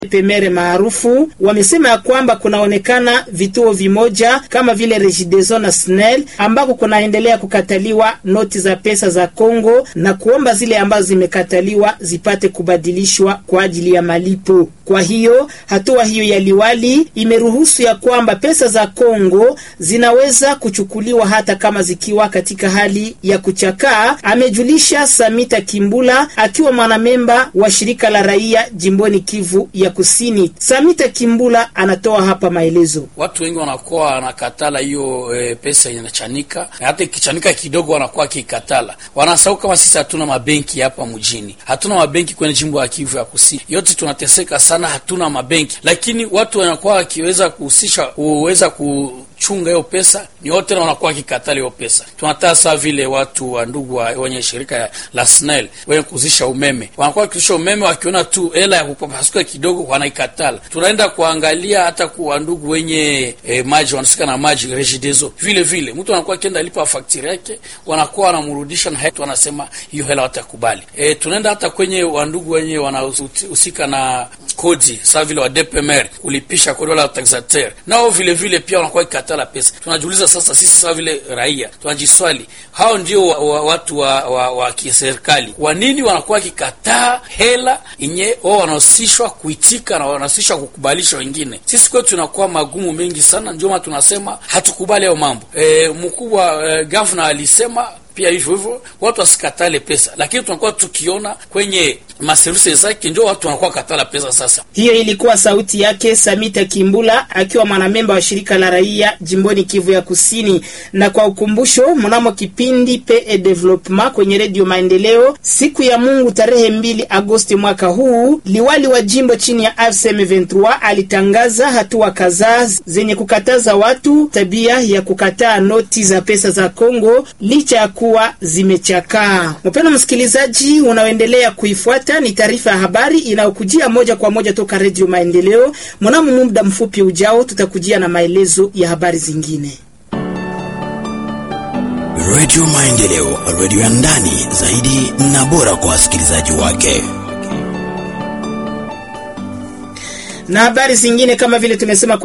Pemere maarufu wamesema ya kwamba kunaonekana vituo vimoja kama vile Regideso na SNEL ambako kunaendelea kukataliwa noti za pesa za Kongo na kuomba zile ambazo zimekataliwa zipate kubadilishwa kwa ajili ya malipo. Kwa hiyo hatua hiyo ya liwali imeruhusu ya kwamba pesa za Kongo zinaweza kuchukuliwa hata kama zikiwa katika hali ya kuchakaa, amejulisha Samita Kimbula akiwa mwanamemba wa shirika la raia jimboni Kivu ya Kusini. Samita Kimbula anatoa hapa maelezo. Watu wengi wanakuwa wanakatala hiyo e, pesa inachanika, na hata ikichanika kidogo wanakuwa kikatala, wanasahau kama sisi hatuna mabenki hapa mjini, hatuna mabenki kwenye jimbo ya Kivu ya Kusini, yote tunateseka sana, hatuna mabenki, lakini watu wanakuwa wakiweza kuhusisha uweza ku chunga hiyo pesa ni wote na wanakuwa kikatali hiyo pesa. Tunataka saa vile watu wa ndugu wa wenye shirika la SNEL wenye kuzisha umeme wanakuwa wakizisha umeme, wakiona tu hela ya kupapasuka kidogo wanaikatala. Tunaenda kuangalia hata kwa ndugu wenye eh, maji wanasika na maji Regideso, vile vile mtu anakuwa akienda lipa fakturi yake, wanakuwa wanamrudisha na hatu wanasema hiyo hela watakubali. Eh, tunaenda hata kwenye wandugu wenye wanahusika na kodi saa vile wa DPMR kulipisha kodi wala taxateur, nao vile vile pia wanakuwa kikatala pesa. Tunajiuliza sasa, sisi sawa vile raia tunajiswali, hao ndio wa, wa, watu wa, wa, wa kiserikali, kwa nini wanakuwa kikataa hela yenye wao wanahusishwa kuitika na wanahusishwa kukubalisha wengine? Sisi kwetu tunakuwa magumu mengi sana, ndio maana tunasema hatukubali hayo mambo. E, mkubwa e, gavana alisema pia hivyo hivyo watu wasikatale pesa, lakini tunakuwa tukiona kwenye maservisi zake ndio watu wanakuwa katala pesa. Sasa hiyo ilikuwa sauti yake Samita Kimbula akiwa mwanamemba wa shirika la raia jimboni Kivu ya Kusini. Na kwa ukumbusho, mnamo kipindi PE Development kwenye redio Maendeleo siku ya Mungu tarehe mbili Agosti mwaka huu, liwali wa jimbo chini ya AFSM 23 alitangaza hatua kadhaa zenye kukataza watu tabia ya kukataa noti za pesa za Kongo licha ya kuwa zimechakaa. Mpendwa msikilizaji, unaoendelea kuifuata ni taarifa ya habari inayokujia moja kwa moja toka Redio Maendeleo. Mnamo muda mfupi ujao, tutakujia na maelezo ya habari zingine. Redio Maendeleo, redio ya ndani zaidi na bora kwa wasikilizaji wake. Na habari zingine kama vile tumesema